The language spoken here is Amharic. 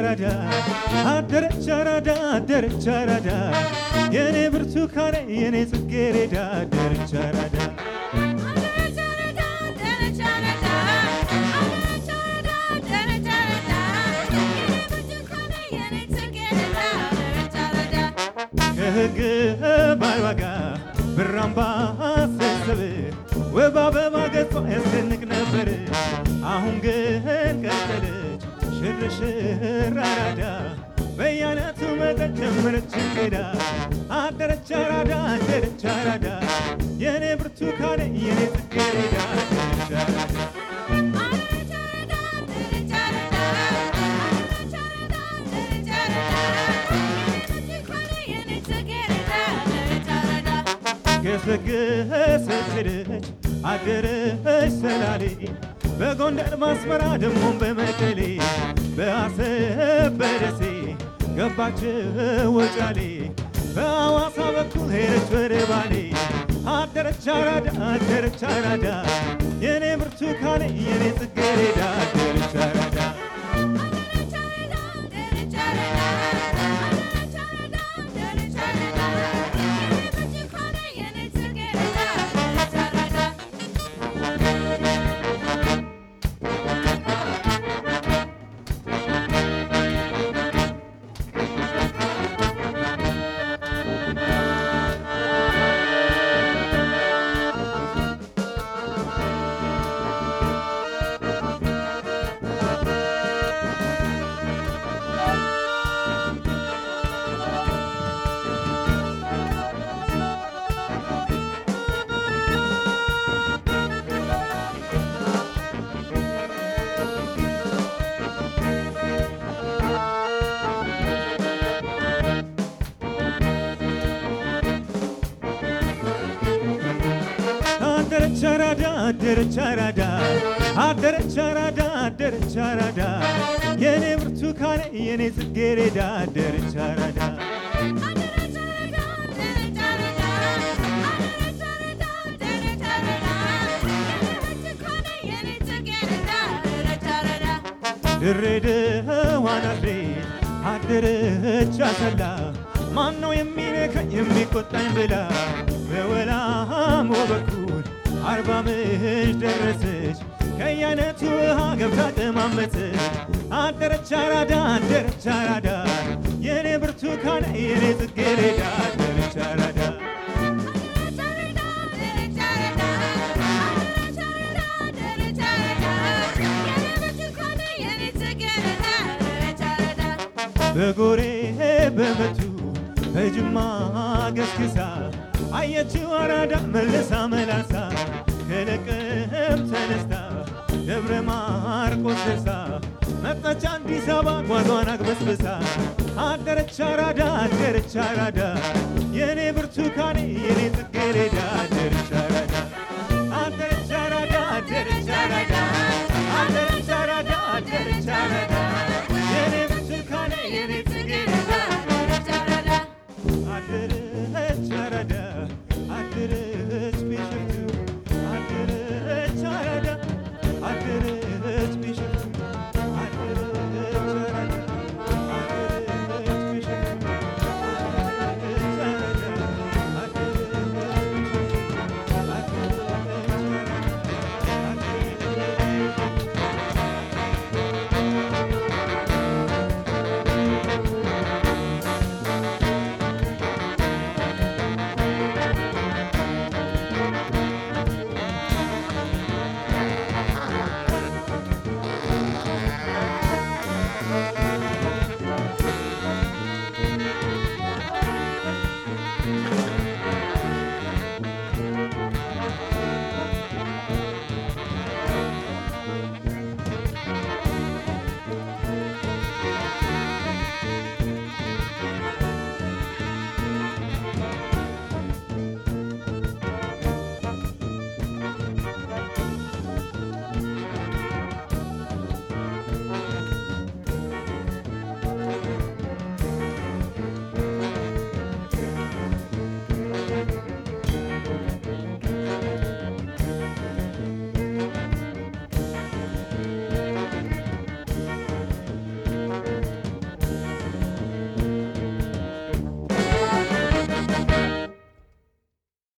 አራዳ አደረች አራዳ አደረች አራዳ የኔ ብርቱካኔ የኔ ጽጌሬዳ አደረች አራዳ ከህግ ባይዋጋ ብራምባ አሰሰብ ወባ በማገጿ ያስደንቅ ነበር። አሁን ግን ቀጠለች ሽርሽር አራዳ በያነቱ መጠን ጀመረች ሄዳ አደረች አራዳ አደረች አራዳ የኔ ብርቱካኔ የኔ ጽጌረዳ አደረች አራዳ ገሰገሰች ሄደች አደረች ሰላሌ በጎንደር ማስመራ ደሞም በመቀሌ በአሰብ በደሴ ገባች ወጫሌ በአዋሳ በኩል ሄደች ወደ ባሌ አደረች አራዳ አደረች አራዳ የኔ ብርቱካኔ የኔ ጽጌረዳ አደረች አራዳ አደረች አራዳ አደረች አራዳ አደረች አራዳ አደረች አራዳ የኔ ብርቱካኔ የኔ ጽጌረዳ አደረች አራዳ ድሬዳዋ ናዝሬት አደረች አሰላ ማነው የሚነካኝ የሚቆጣኝ ብላ በወላሞ በኩል አርባ ምንጭ ደረሰች ከየአይነቱ ውሃ ገብታ ቀማመሰች አደረች አራዳ አደረች አራዳ የኔ ብርቱካን የኔ ጽጌረዳ አደረች አራዳ በጎሬ በመቱ በጅማ ገስግሳ አየችው አራዳ መልሳ መላሳ ከለቀም ተነስታ ደብረ ማርቆስ ደርሳ መጣች አዲስ አበባ ጓዟን አግበስብሳ አደረች አራዳ አደረች አራዳ የኔ ብርቱካኔ የኔ ጽጌረዳ አደረች አራዳ